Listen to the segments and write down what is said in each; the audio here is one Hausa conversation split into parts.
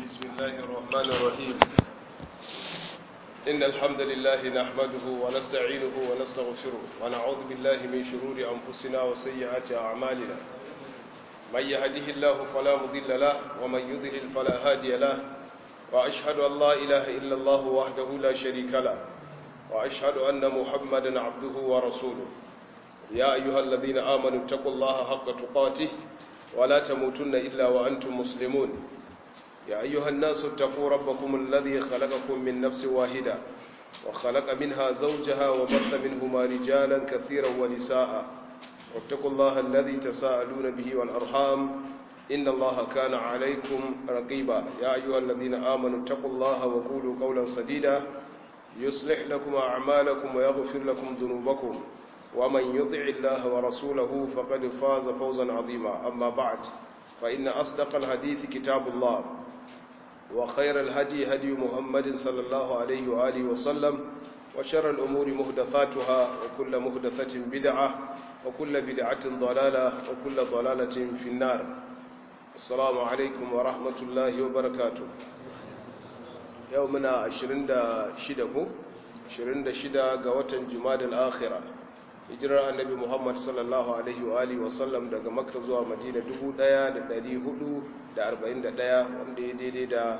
بسم الله الرحمن الرحيم إن الحمد لله نحمده ونستعينه ونستغفره ونعوذ بالله من شرور أنفسنا وسيئات أعمالنا من يهده الله فلا مضل له ومن يضلل فلا هادي له وأشهد أن لا إله إلا الله وحده لا شريك له وأشهد أن محمدا عبده ورسوله يا أيها الذين آمنوا اتقوا الله حق تقاته ولا تموتن إلا وأنتم مسلمون يا أيها الناس اتقوا ربكم الذي خلقكم من نفس واحدة وخلق منها زوجها وبث منهما رجالا كثيرا ونساء واتقوا الله الذي تساءلون به والأرحام إن الله كان عليكم رقيبا يا أيها الذين آمنوا اتقوا الله وقولوا قولا سديدا يصلح لكم أعمالكم ويغفر لكم ذنوبكم ومن يطع الله ورسوله فقد فاز فوزا عظيما أما بعد فإن أصدق الحديث كتاب الله وخير الهدي هدي محمد صلى الله عليه وآله وسلم وشر الأمور مهدثاتها وكل مهدثة بدعة وكل بدعة ضلالة وكل ضلالة في النار السلام عليكم ورحمة الله وبركاته يومنا عشرين دا شدكو عشرين دا شدا قوة جماد الآخرة hijirar annabi muhammad sallallahu alaihi wa alihi wasallam daga makka zuwa madina 1441 wanda ya daidai da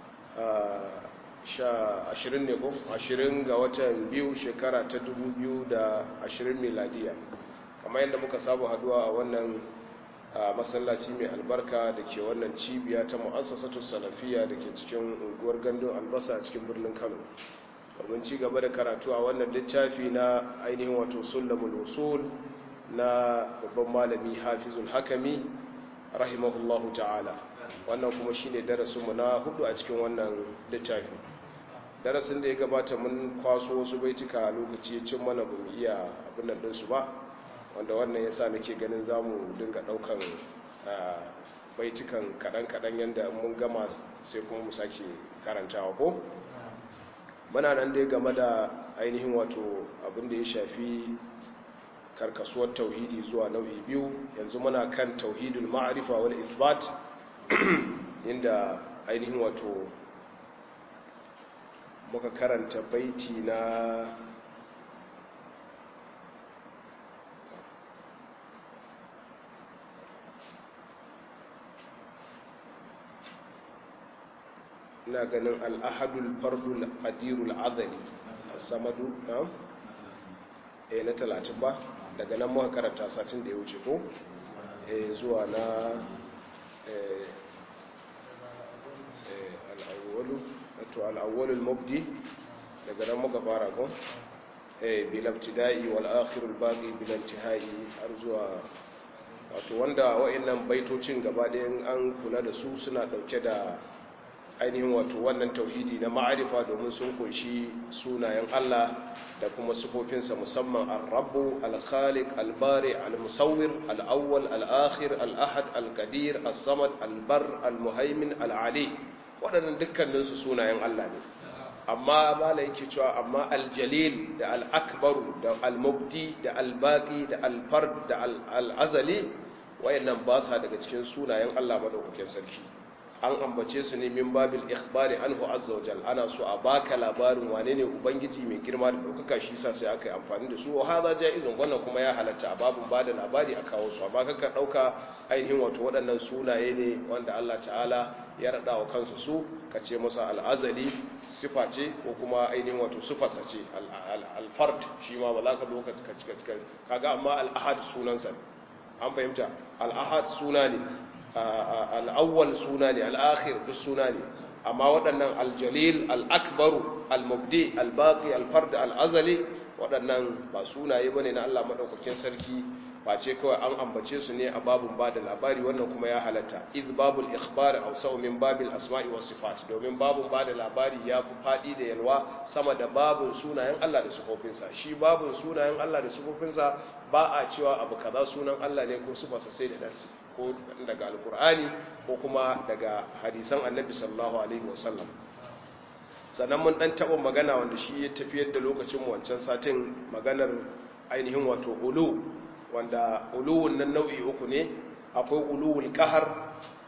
20 ne ko 20 ga watan biyu shekara ta 2020 miladiya kamar yadda muka saba haduwa a wannan masallaci mai albarka da ke wannan cibiya ta mu'assasatu salafiya da ke cikin unguwar gandun albasa a cikin birnin kano domin ci gaba da karatu a wannan littafi na ainihin wato sulamul usul na babban malami hafizul hakami rahimahullahu ta'ala wannan kuma shine darasinmu na hudu a cikin wannan littafi darasin da ya gabata mun kwaso wasu baituka a lokaci ya cin mana bamu iya abin nan dinsu ba wanda wannan yasa nake ganin zamu dinga daukan baitukan kadan-kadan yanda mun gama sai kuma mu sake karantawa ko muna nan dai game da ainihin wato abin da ya shafi karkasuwar tauhidi zuwa nau'i biyu yanzu muna kan tauhidul ma'arifa wal isbat inda ainihin wato muka karanta baiti na ina ganin al'ahadul fardul qadirul azali samadu na eh na talatin ba daga nan muka karanta satin da ya wuce ko eh zuwa na eh al'awwalu to al'awwalul mubdi daga nan muka fara ko eh bil ibtida'i wal akhirul baqi bil intihai har zuwa wato wanda wa'annan baitocin gaba da an kula da su suna dauke da ainihin wato wannan tauhidi na ma'arifa domin sun kunshi sunayen Allah da kuma sifofinsa musamman al-rabbu al-khaliq al-bari al-musawwir al-awwal al-akhir al-ahad al-qadir as-samad al-bar al-muhaimin al-ali waɗannan dukkaninsu sunayen Allah ne amma mala yake cewa amma al-jalil da al-akbaru da al-mubdi da al-baqi da al-fard da al-azali wayannan ba sa daga cikin sunayen Allah madaukakin sarki an ambace su ne min babil ikhbari anhu azza wa jal ana so a baka labarin wane ne ubangiji mai girma da daukaka shi sa sai aka yi amfani da su wa hadha jaizun wannan kuma ya halatta a babun bada labari a kawo su amma kaka dauka ainihin wato waɗannan sunaye ne wanda Allah ta'ala ya rada wa kansa su ka ce masa al-azali sifa ce ko kuma ainihin wato sifarsa ce al-fard shi ma ba za ka zo ka kaga amma al-ahad sunansa an fahimta al-ahad suna ne al'awwal suna ne al'akhir duk suna ne amma waɗannan aljalil al'akbaru al-mubdi al-baqi al-fard al-azali waɗannan ba sunaye bane na Allah madaukakin sarki ba ce kawai an ambace su ne a babun ba da labari wannan kuma ya halatta iz babul ikhbar aw min babil asma'i was sifat domin babun ba da labari ya fi fadi da yalwa sama da babun sunayen Allah da sifofinsa shi babun sunayen Allah da sifofinsa ba a cewa abu kaza sunan Allah ne ko sifarsa sai da nasi ko daga alkur'ani ko kuma daga hadisan annabi sallallahu alaihi wasallam sannan mun dan taɓa magana wanda shi ya tafiyar da lokacin wancan satin maganar ainihin wato ulu wanda uluwun nan nau'i uku ne akwai uluwul qahar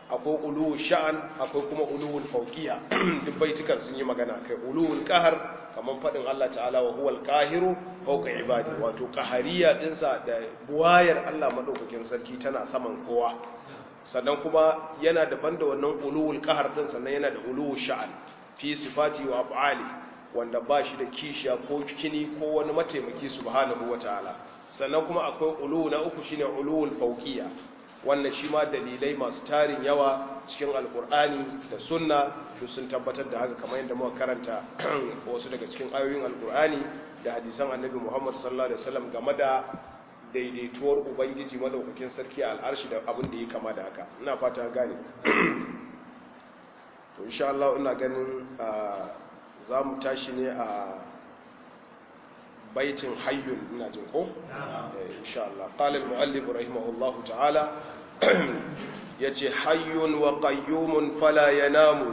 akwai uluwul sha'an akwai kuma uluwul fawqiyya duk baitukan sun yi magana kai uluwul qahar kaman fadin Allah ta'ala wa huwal qahiru fawqa ibadi wato qahariya dinsa da buwayar Allah madaukakin sarki tana saman kowa sannan kuma yana daban da wannan uluwul qahar din sannan yana da uluwul sha'an fi sifati wa af'ali wanda ba shi da kishiya ko kini ko wani mataimaki subhanahu wataala sannan kuma akwai uluwu na uku shine uluwul fawqiyya wannan shi ma dalilai masu tarin yawa cikin alkur'ani da sunna duk sun tabbatar da haka kamar yadda muka karanta wasu daga cikin ayoyin alkur'ani da hadisan annabi muhammad sallallahu alaihi wasallam game da daidaituwar ubangiji madaukakin sarki a al'arshi da abin da ya kama da haka ina fata gane to insha Allah ina ganin za mu tashi ne a baitin hayyun ina jin ko insha Allah qala al-muallif rahimahullahu ta'ala yace hayyun wa qayyumun fala yanamu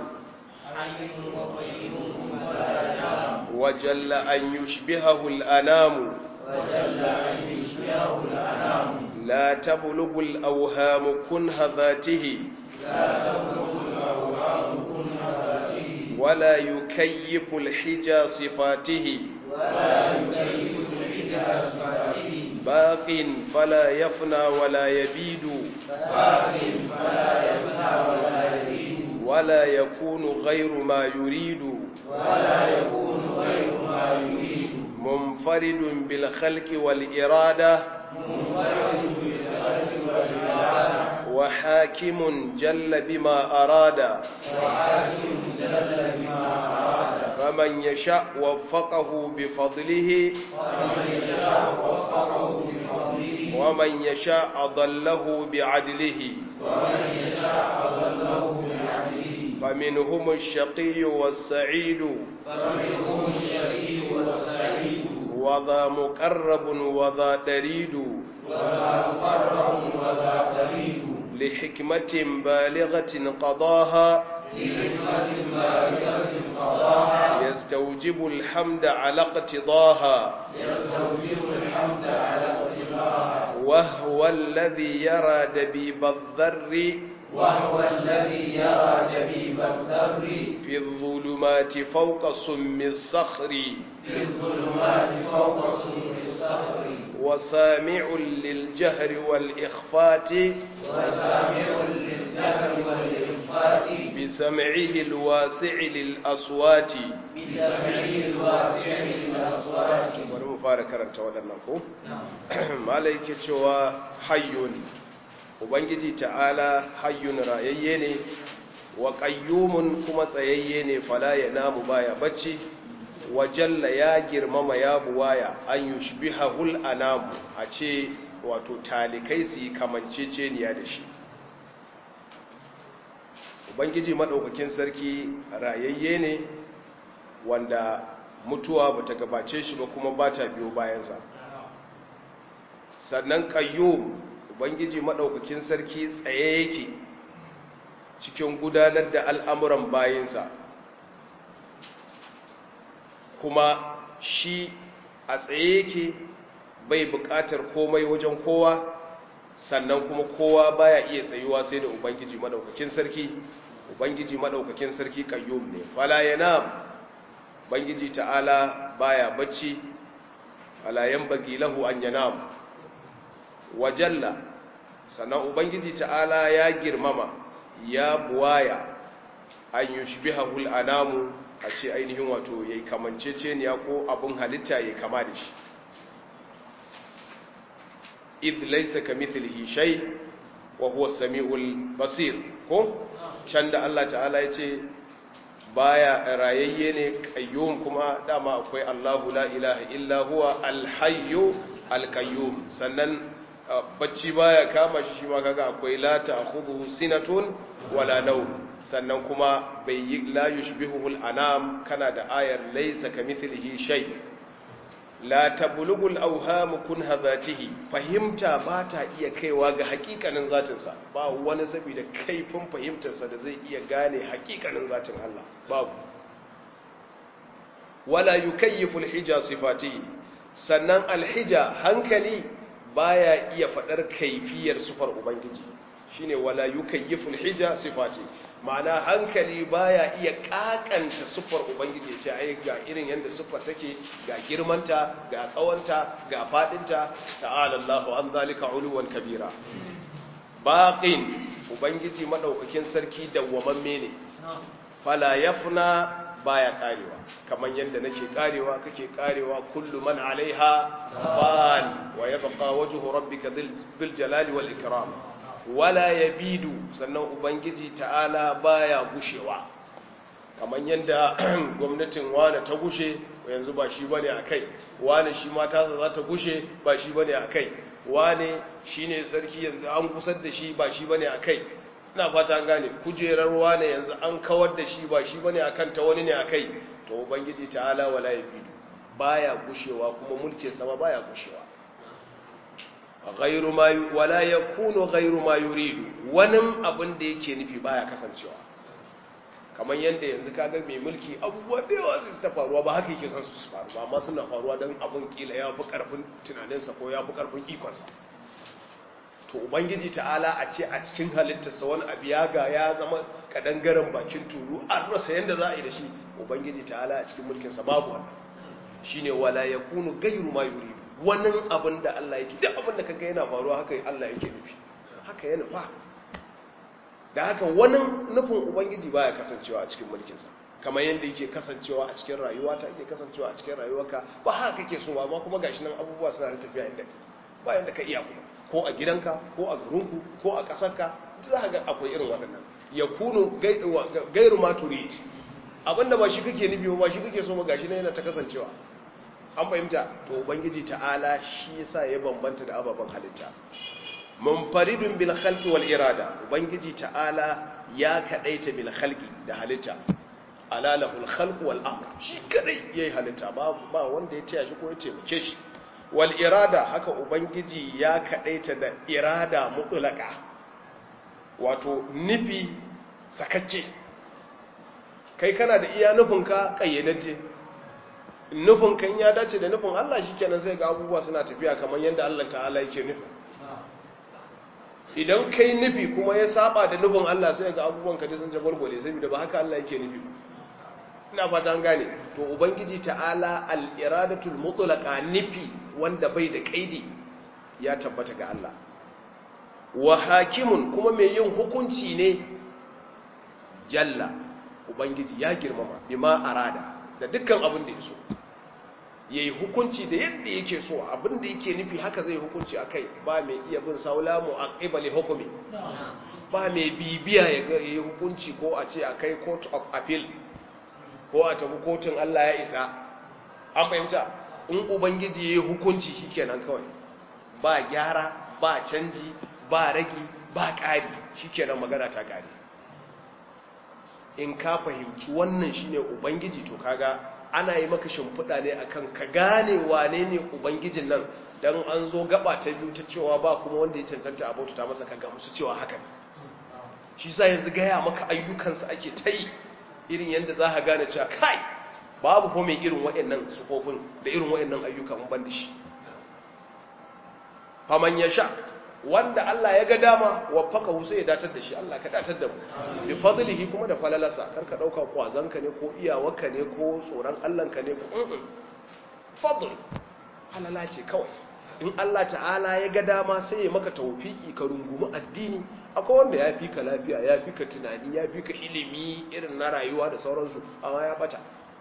wa jalla an yushbihahu al-anamu لا تبلغ الأوهام كنه ذاته ولا يكيف الحجى صفاته باق فلا يفنى ولا يبيد ولا يكون غير ما يريد منفرد بالخلق والإرادة وحاكم جل بما أراد فمن يشاء وفقه بفضله ومن يشاء أضله بعدله فمنهم الشقي والسعيد وذا مقرب وذا دريد لحكمة بالغة قضاها يستوجب الحمد على اقتضاها وهو الذي يرى دبيب الذر وهو الذي يرى دبيب الذر في الظلمات فوق سم الصخر في الظلمات فوق سور الصخر وسامع للجهر والإخفات وسامع للجهر والإخفات بسمعه الواسع للأصوات بسمعه الواسع للأصوات bari mu fara karanta waɗannan ko malai ke cewa hayyun ubangiji ta'ala hayyun rayayye ne wa qayyumun kuma tsayayye ne fala ya namu baya bacci wa jalla ya girmama ya buwaya an yushbihahul anamu a ce wato talikai su yi kamanceceniya da shi ubangiji madaukakin sarki rayayye ne wanda mutuwa bata gabace shi ba kuma bata biyo bayansa sannan qayyum ubangiji maɗaukakin sarki tsaye yake cikin gudanar da al'amuran bayansa kuma shi a tsaye yake bai buƙatar komai wajen kowa sannan kuma kowa baya iya tsayuwa sai da ubangiji maɗaukakin sarki ubangiji maɗaukakin sarki kayyum ne fala yana ubangiji ta'ala baya bacci fala yan bagi lahu an yanam wajalla sannan ubangiji ta'ala ya girmama ya buwaya an yi shibihahul anamu a ce ainihin wato ya yi kamanceceniya ko abin halitta ya kama da shi id laisa ka mithlihi shay wa huwa samiul basir ko can da Allah ta'ala ya ce baya rayayye ne qayyum kuma dama akwai Allahu la ilaha illa huwa al-hayyu al-qayyum sannan bacci baya kama shi shi ma kaga akwai la ta'khudhu sinatun wala nawm sannan kuma bai yi la yushbihu al-anam kana da ayar laysa kamithlihi shay la tablughu al-awham kun hadhatihi fahimta ba ta iya kaiwa ga hakikanin zatin sa ba wani saboda kaifin fahimtar sa da zai iya gane hakikanin zatin Allah babu wala yukayyifu al-hija sifatihi sannan al-hija hankali baya iya faɗar kaifiyar sufar ubangiji shine wala yukayyifu al-hija sifati ma'ana hankali baya iya kakanta siffar ubangiji sai ai ga irin yanda siffar take ga girmanta ga tsawonta ga fadinta ta'ala Allahu an zalika uluwan kabira baqin ubangiji madaukakin sarki dawwamamme ne fala yafna baya karewa kamar yadda nake karewa kake karewa kullu man alaiha fan wa yabqa wajhu rabbika bil jalali wal ikram wala yabidu sannan ubangiji ta'ala baya gushewa kamar yadda gwamnatin wane ta gushe yanzu ba shi bane akai wane shi ma tasa za ta gushe ba shi bane akai wane shine sarki yanzu an kusar da shi ba shi bane akai ina fata an gane kujerar wane yanzu an kawar da shi ba shi bane akan ta wani ne akai to ubangiji ta'ala wala yabidu baya gushewa kuma mulkin sama baya gushewa ghairu ma wala yakunu ghairu ma yuridu wani abin da yake nufi baya kasancewa kamar yanda yanzu kaga mai mulki abubuwa da yawa su ta faruwa ba haka yake son su faru ba amma suna faruwa don abin kila ya fi karfin tunaninsa ko ya fi karfin ikonsa to ubangiji ta'ala a ce a cikin halittarsa wani abu ya ga ya zama kadangaren bakin turu an rasa yadda za a yi da shi ubangiji ta'ala a cikin mulkinsa babu wannan shine wala yakunu gairu ma yuridu wani abin da Allah yake duk abin da kaga yana faruwa haka Allah yake nufi haka ya nufa da haka wani nufin ubangiji baya kasancewa a cikin mulkinsa kamar yadda yake kasancewa a cikin rayuwa ta yake kasancewa a cikin rayuwarka ba haka kake so ba amma kuma gashi nan abubuwa suna da tafiya inda ba yanda ka iya kuma ko a gidanka ko a garinku ko a ƙasarka za ka ga akwai irin waɗannan ya kunu gairu ma turid abinda ba shi kake nufi ba shi kake so ba gashi nan yana ta kasancewa an fahimta to ubangiji ta'ala shi yasa ya bambanta da ababen halitta munfaridun bil khalqi wal irada ubangiji ta'ala ya kadaita bil khalqi da halitta ala lahul khalq wal amr shi kadai yayi halitta ba ba wanda ya taya shi ko ya taimake shi wal irada haka ubangiji ya kadaita da irada mutlaka wato nufi sakacce kai kana da iya nufinka kayyadaje nufinka ya dace da nufin Allah shikenan sai ga abubuwa suna tafiya kamar yadda Allah ta'ala yake nufi idan kai nufi kuma ya saba da nufin Allah sai ga abubuwan ka sun jagwalgwale saboda ba haka Allah yake nufi ina fata an gane to ubangiji ta'ala al-iradatul mutlaqa nufi wanda bai da kaidi ya tabbata ga Allah wa hakimun kuma mai yin hukunci ne jalla ubangiji ya girmama bima arada da dukkan abin da ya so yayi hukunci da yadda yake so abin da yake nufi haka zai hukunci akai ba mai iya bin saula mu aqibali hukumi ba mai bibiya ya ga yayi hukunci ko a ce akai court of appeal ko a tafi kotun Allah ya isa an fahimta in ubangiji yayi hukunci shikenan kawai ba gyara ba canji ba ragi ba ƙari shikenan magana ta ƙari in ka fahimci wannan shine ubangiji to kaga ana yi maka shimfiɗa ne akan ka gane wane ne ubangijin nan don an zo gaba ta biyu ta cewa ba kuma wanda ya cancanta abauta ta masa kaga musu cewa haka ne shi sa yanzu gaya maka ayyukansa ake ta yi irin yadda za ka gane cewa kai babu ko mai irin waɗannan sufofin da irin waɗannan ayyukan ban da shi faman ya sha wanda Allah ya ga dama wafaka sai ya datar da shi Allah ka datar da mu bi fadlihi kuma da falalasa karka dauka kwazanka ne ko iyawarka ne ko tsoron Allahnka ne ko fadl halala ce kawai in Allah ta'ala ya ga dama sai ya maka tawfiki ka rungumi addini akwai wanda ya fi ka lafiya ya fi ka tunani ya fi ka ilimi irin na rayuwa da sauransu amma ya bata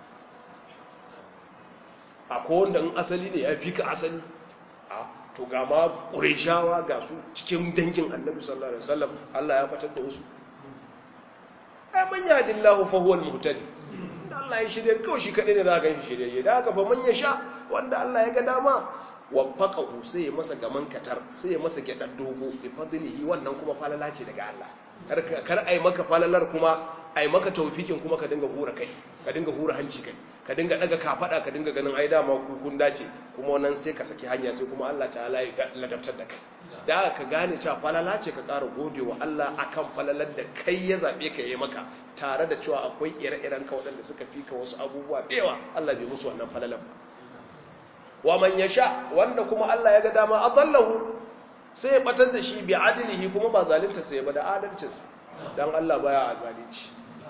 akwai wanda in asali ne ya fi ka asali to ga ma ƙureshawa ga su cikin dangin annabi sallallahu alaihi wasallam Allah ya fatar da wasu ai man yahdillahu fa huwal muhtadi Allah ya shirye kawai shi kadai ne za ka ganshi shirye da haka fa man yasha wanda Allah ya ga dama waffaqahu sai ya masa gaman katar sai ya masa gyadan dogo bi fadlihi wannan kuma falala ce daga Allah kar kar ai maka falalar kuma ai maka tawfikin kuma ka dinga hura kai ka dinga hura hanci kai ka dinga daga kafada ka dinga ganin ai dama ku kun dace kuma wannan sai ka saki hanya sai kuma Allah ta'ala ya ladabtar da kai da ka gane cewa falala ce ka ƙara godewa Allah akan falalar da kai ya zabe ka yi maka tare da cewa akwai ire-iren ka waɗanda suka fi ka wasu abubuwa da yawa Allah bai musu wannan falalar ba wa man yasha wanda kuma Allah ya ga dama adallahu sai ya batar da shi bi adilihi kuma ba zalunta sai ba da adalcinsa dan Allah baya zalunci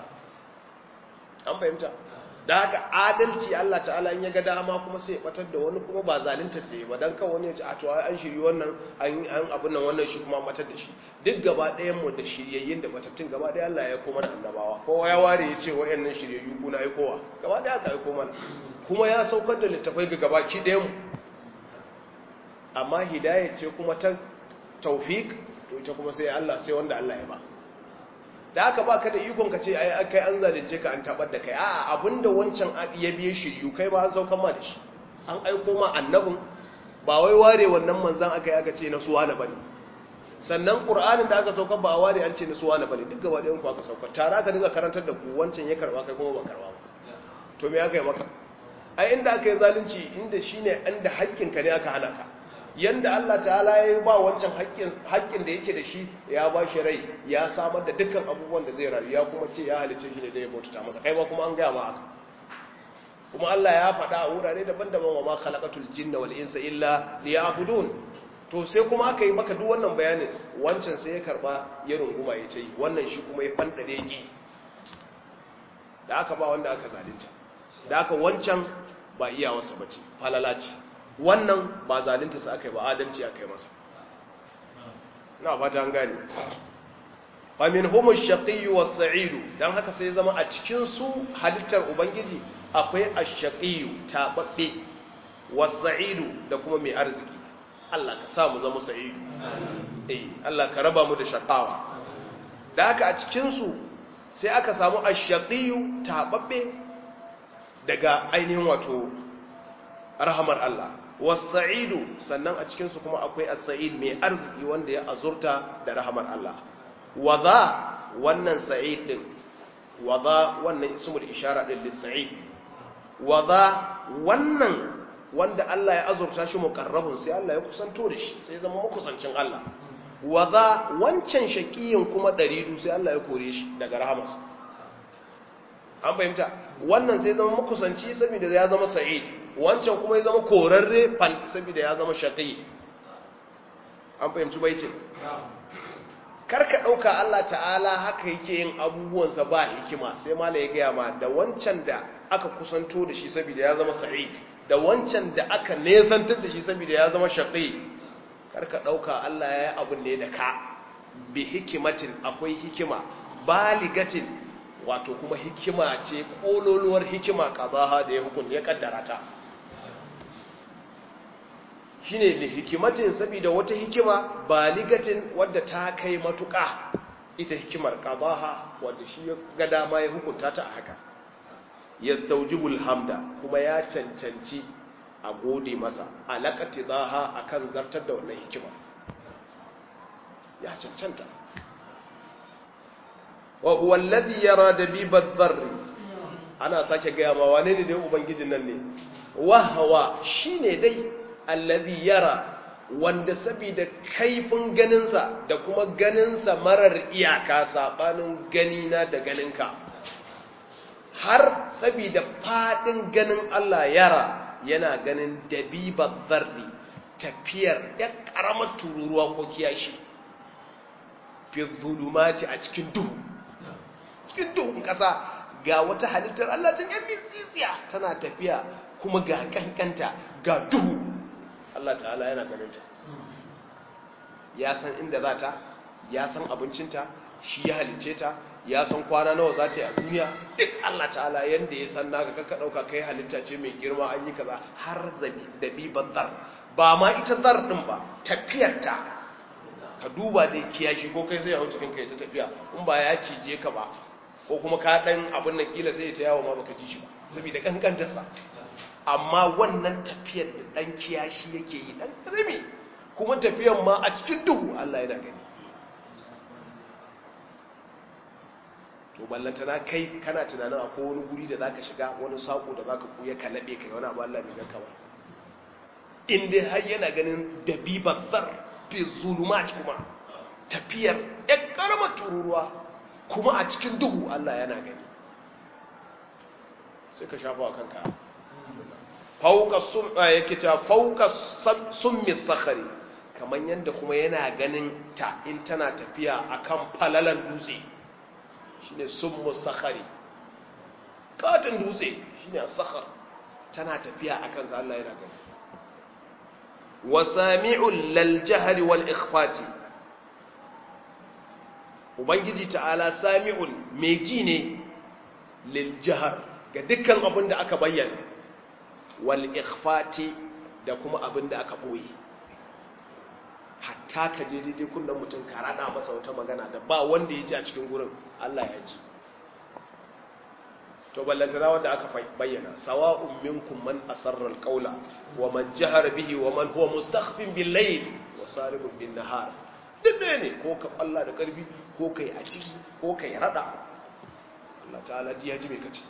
an fahimta da haka adalci Allah ta'ala in ya ga dama kuma sai ya batar da wani kuma ba zalunta sai ba dan kan wani ya ce a to an shiri wannan an an abin nan wannan shi kuma batar da shi duk gaba ɗayan mu da shiryayyin da batattun gaba ɗaya Allah ya koma da annabawa kowa ya ware ya ce wayannan shiryayyu kuna aikowa gaba ɗaya aka aiko mana kuma ya saukar da littafai ga gabaki ɗayan mu amma hidayah ce kuma ta tawfik to ita kuma sai Allah sai wanda Allah ya ba da aka ba ka da ikon ka ce ai kai an zalunce ka an tabar da kai a'a abinda wancan ya biye shiryu kai ba an saukan ma da shi an aiko ma annabin ba wai ware wannan manzan aka yi aka ce na suwa na bane sannan qur'anin da aka saukar ba a ware an ce na suwa na bane duk gaba ɗayan ku aka saukar tare aka dinga karantar da ku wancan ya karba kai kuma ba karba ba to me aka yi maka ai inda aka yi zalunci inda shine inda haƙƙinka ne aka hana ka yanda Allah ta'ala ya yi ba wancan haƙƙin da yake da shi ya ba shi rai ya samar da dukkan abubuwan da zai rayu ya kuma ce ya halice shi ne da ya baututa masa kai ba kuma an gaya ma haka kuma Allah ya faɗa a wurare daban-daban wa ma khalaqatul jinna wal insa illa liya'budun to sai kuma aka yi maka duk wannan bayanin wancan sai ya karba ya runguma ya ce wannan shi kuma ya fandare ki da aka ba wanda aka zalunta da aka wancan ba iyawarsa bace falala ce wannan ba zalunta su aka yi ba adalci aka yi masa na ba ta gani famin homo shaƙiyu wa sa'idu don haka sai zama a cikin su halittar ubangiji akwai a shaƙiyu taɓaɓɓe wa sa'idu da kuma mai arziki Allah ka sa mu zama sa'idu eh Allah ka raba mu da shaƙawa da haka a cikinsu sai aka samu a shaƙiyu taɓaɓɓe daga ainihin wato rahamar Allah wasa'idu sannan a cikinsu kuma akwai as-sa'id mai arziki wanda ya azurta da rahamar Allah waza wannan sa'id din waza wannan ismul ishara din lis-sa'id waza wannan wanda Allah ya azurta shi muqarrabun sai Allah ya kusanto da shi sai zama makusancin Allah waza wancan shaqiyin kuma daridu sai Allah ya kore shi daga rahamarsa an fahimta wannan sai zama makusanci saboda ya zama sa'id wancan kuma ya zama korarre fan saboda ya zama shaƙi an fahimci baitin karka ɗauka Allah ta'ala haka yake yin abubuwansa ba hikima sai mala ya gaya ma da wancan da aka kusanto da shi saboda ya zama sa'id da wancan da aka nesantar da shi saboda ya zama shaƙi karka ɗauka Allah ya yi abin ne da ka bi hikimatin akwai hikima baligatin wato kuma hikima ce ƙololuwar hikima ƙazaha da ya hukun ya ƙaddara ta shi ne da hikimatin saboda wata hikima baligatin wadda ta kai matuƙa ita hikimar ƙazaha wadda shi ga dama ya hukunta ta a haka ya staujibul hamda kuma ya cancanci a gode masa alaƙati zaha a kan zartar da wannan hikima ya cancanta wa huwa alladhi yara dabiba dharri ana sake gaya ma wane ne dai ubangijin nan ne wa hawa shine dai alladhi yara wanda saboda kaifin ganinsa da kuma ganinsa marar iyaka sabanin ganina da ganinka har saboda fadin ganin Allah yara yana ganin dabiba dharri tafiyar ya karamar tururuwa ko kiyashi fi zulumati a cikin duhu cikin duhun ƙasa ga wata halittar Allah can yan mitsisiya tana tafiya kuma ga kankanta ga duhu Allah ta'ala yana ganinta ya san inda za ta ya san abincinta shi ya halice ta ya san kwana nawa za ta yi a duniya duk Allah ta'ala yadda ya san naka kaka ɗauka kai halitta ce mai girma an yi kaza har zabi da biban zar ba ma ita zar ɗin ba tafiyarta ka duba da kiyashi ko kai sai ya hau cikin kai ta tafiya in ba ya cije ka ba ko kuma ka dan abin nan kila sai ya ta yawo ma baka ji shi ba saboda kankantarsa amma wannan tafiyar da dan kiyashi yake yi dan rami kuma tafiyar ma a cikin duhu Allah yana gani to ballantana kai kana tunanin akwai wani guri da zaka shiga wani sako da zaka kuya ka labe kai wani abu Allah bai ganka ba in dai har yana ganin dabiban zar fi zulumat kuma tafiyar ɗan ƙaramar tururuwa kuma a cikin duhu Allah yana gani sai ka shafa kanka fauka sun yake cewa fauka summi sakhari kamar yadda kuma yana ganin ta in tana tafiya akan falalan dutse shine summu sakhari katin dutse shine sakhar tana tafiya akan sa Allah yana gani wa sami'ul lal jahri wal ikhfati ubangiji ta'ala sami'un mai ji ne lil jahr ga dukkan abin da aka bayyana wal ikhfati da kuma abin da aka boye hatta ka je daidai kunnen mutum ka rada masa wata magana da ba wanda ya ji a cikin gurin Allah ya ji to ballantana wanda aka bayyana sawa'un minkum man asarra alqawla wa man jahara bihi wa man huwa mustakhfin bil layl wa saribun bin nahar duk ɗaya ne ko ka Allah da karfi ko kai a ciki ko kai rada Allah ta'ala ji ya ji me kace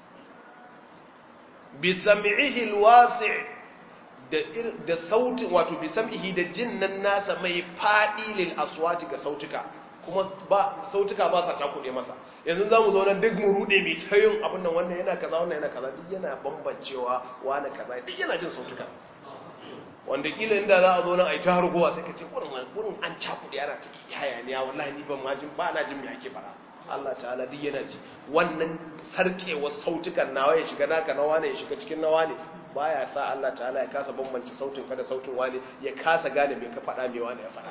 bi sam'ihi alwasi' da da sautin wato bi sam'ihi da jinnan nasa mai fadi lil aswati ga sautuka kuma ba sautuka ba sa cakuɗe masa yanzu za mu zo nan duk mu rude mai tayin abin nan wannan yana kaza wannan yana kaza duk yana bambancewa wani kaza duk yana jin sautuka wanda kila inda za a zo nan a yi ta hargowa sai ka ce wurin wurin an cakuɗe yana ta hayaniya wallahi ni ban ma jin ba na jin me ake fara Allah ta'ala duk yana ji wannan sarkewar sautukan nawa ya shiga naka nawa ne ya shiga cikin nawa ne baya sa Allah ta'ala ya kasa bambance sautin ka da sautin wani ya kasa gane me ka faɗa me wani ya faɗa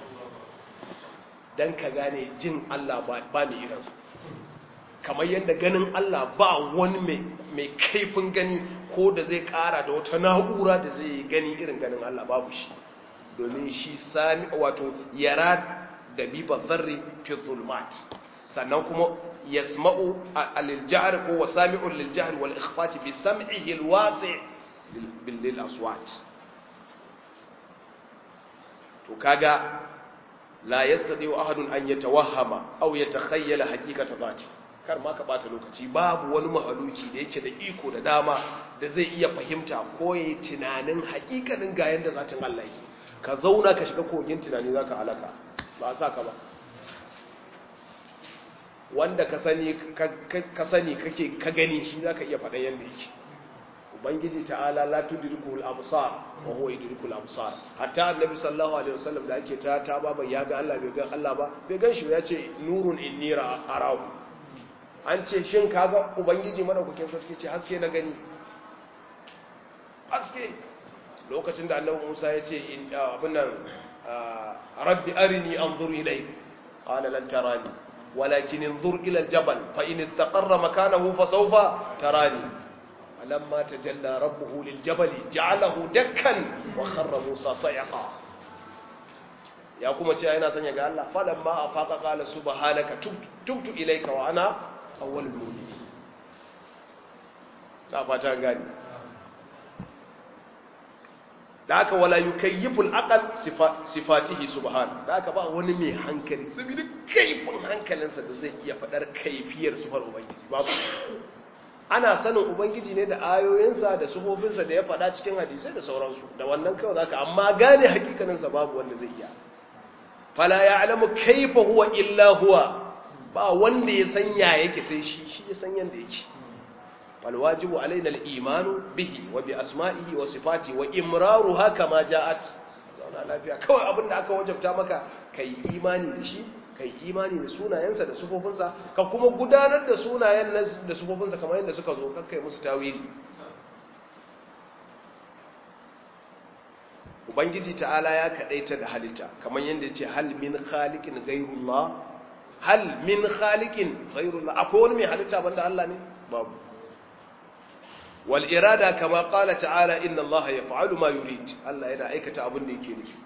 dan ka gane jin Allah ba mai irinsa kamar yadda ganin Allah ba wani mai kaifin gani ko da zai kara da wata na'ura da zai gani irin ganin Allah babu shi domin shi sami wato yara da biba zarri fi zulmat sannan kuma yasma'u al-jahr ko wasami'u lil-jahr wal ikhfati bi sam'ihi al-wasi' bil aswat to kaga la yastati'u ahadun an yatawahhama aw yatakhayyala haqiqata dhati kar ma ka bata lokaci babu wani mahaluki da yake da iko da dama da zai iya fahimta ko yayi tunanin haƙiƙanin ga yanda zatin Allah yake ka zauna ka shiga kogin tunani zaka halaka ba a saka ba wanda ka sani ka sani kake ka gani shi zaka iya faɗa yanda yake ubangiji ta'ala la tudrikul absar wa huwa yudrikul absar hatta annabi sallallahu alaihi wasallam da ake ta ta baba ya ga Allah bai ga Allah ba bai gan shi ya ce nurun inni arahu an ce shin kaga ubangiji madaukakin sarki ce haske na gani haske lokacin da annabi Musa ya ce abin nan rabbi arini anzur ilayk qala lan tarani walakin انظر الى الجبل فان استقر مكانه فسوف تراني فلما تجلى ربه للجبل جعله دكا وخر موسى صيقا ya kuma ce yana sanya ga Allah falamma afaqa qala subhanaka tubtu ilayka wa ana awwalul mu'minin ta fata gani da aka wala yukayyiful aqal sifatihi subhanahu da aka ba wani mai hankali saboda kaifin hankalinsa da zai iya fadar kaifiyar sifar ubangiji babu ana sanin ubangiji ne da ayoyinsa da sufofinsa da ya faɗa cikin hadisai da sauransu da wannan kawai zaka amma gane hakikaninsa babu wanda zai iya fala ya'lamu kaifa huwa illa huwa ba wanda ya san ya yake sai shi shi ya san yanda yake fal wajibu alaina al imanu bihi wa bi asma'ihi wa sifati wa imraruha kama ja'at zauna lafiya kawai abinda aka wajabta maka kai imani da shi ka yi imani da sunayensa da sufofinsa ka kuma gudanar da sunayen da sufofinsa kamar yadda suka zo kakkai musu tawili ubangiji ta'ala ya kadaita da halitta kamar yadda ya ce hal min khaliqin ghayrullah hal min khaliqin ghayrullah akwai wani mai halitta banda Allah ne babu wal irada kama qala ta'ala inna Allah yaf'alu ma yurid Allah yana aikata abin da yake nufi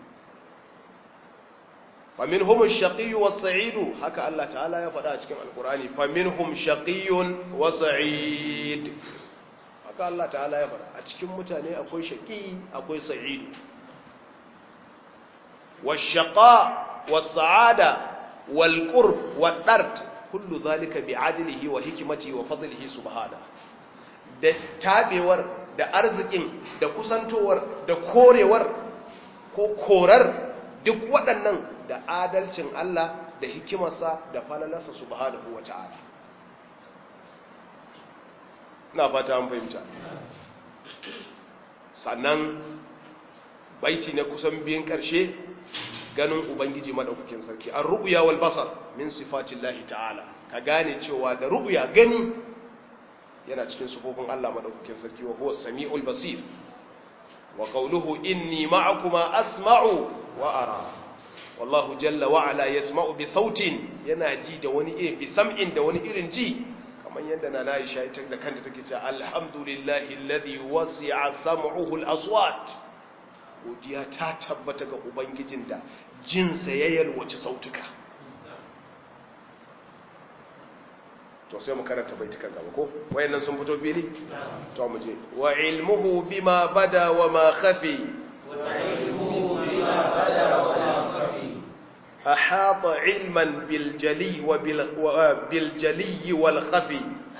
فمنهم الشقي والسعيد haka Allah ta'ala ya faɗa a cikin alkurani faminhum shaqiyyun wa sa'id haka Allah ta'ala ya faɗa a cikin mutane akwai shaqi akwai sa'id washaqa was-sa'ada wal-qurb wad-dard kullu dhalika bi'adlihi wa hikmatihi wa fadlihi subhanahu da tabewar da arzikin da kusantowar da korewar ko korar duk waɗannan da adalcin Allah da hikimarsa da falalarsa subhanahu wa ta'ala na fata an fahimta sannan baiti na kusan biyan karshe ganin ubangiji madaukakin sarki an ru'ya wal basar min sifatillahi ta'ala ka gane cewa da ru'ya gani yana cikin sifofin Allah madaukakin sarki wa huwa samiul basir wa qawluhu inni ma'akuma asma'u wa ara wallahu jalla wa ala yasma'u bi sautin yana ji da wani eh bi sam'in da wani irin ji kamar yadda na Aisha ita da kanta take cewa alhamdulillahi alladhi wasi'a sam'uhu al-aswat godiya ta tabbata ga ubangijin da jinsa ya yalwaci sautuka to sai mu karanta baitukan gaba ko wayannan sun fito fili to mu je wa ilmuhu bima bada wa ma khafi أحاط علما بالجلي وبال بالجلي والخفي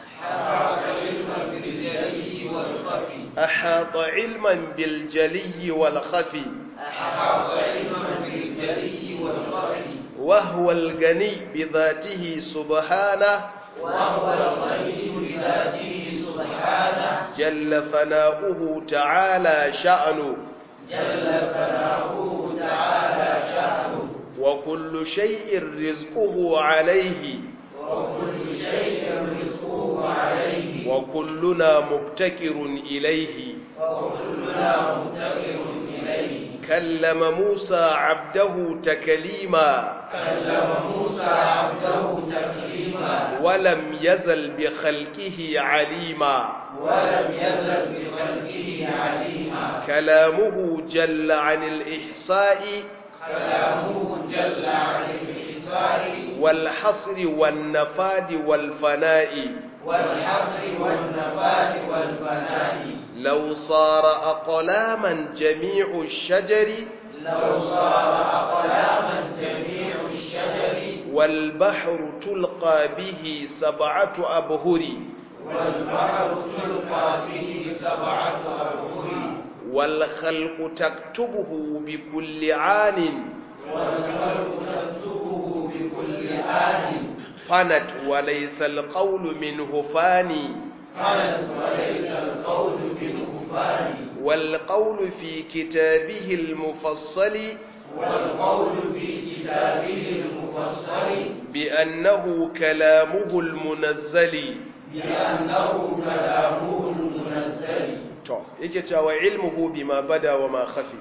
أحاط علما بالجلي والخفي أحاط علما بالجلي والخفي وهو الغني بذاته سبحانه وهو الغني بذاته سبحانه جل ثناؤه تعالى شأنه جل ثناؤه تعالى شأنه وكل شيء رزقه عليه وكل شيء رزقه عليه وكلنا مبتكر إليه وكلنا مفتقر إليه كلم موسى عبده تكليما كلم موسى عبده تكليما ولم يزل بخلقه عليما ولم يزل بخلقه عليما كلامه جل عن الإحصاء كلامه جل عن الإحصاء والحصر والنفاد والفناء والحصر والنفاد والفناء لو صار أقلاما جميع الشجر لو صار أقلاما جميع الشجر والبحر تلقى به سبعة أبهر والبحر تلقى به سبعة أبحر والخلق تكتبه بكل عان والخلق تكتبه بكل آن فنت وليس القول منه فاني فنت وليس القول منه فاني والقول في كتابه المفصل والقول في كتابه المفصل بأنه كلامه المنزل بأنه كلامه المنزل to yake cewa ilmuhu bima bada wa ma khafi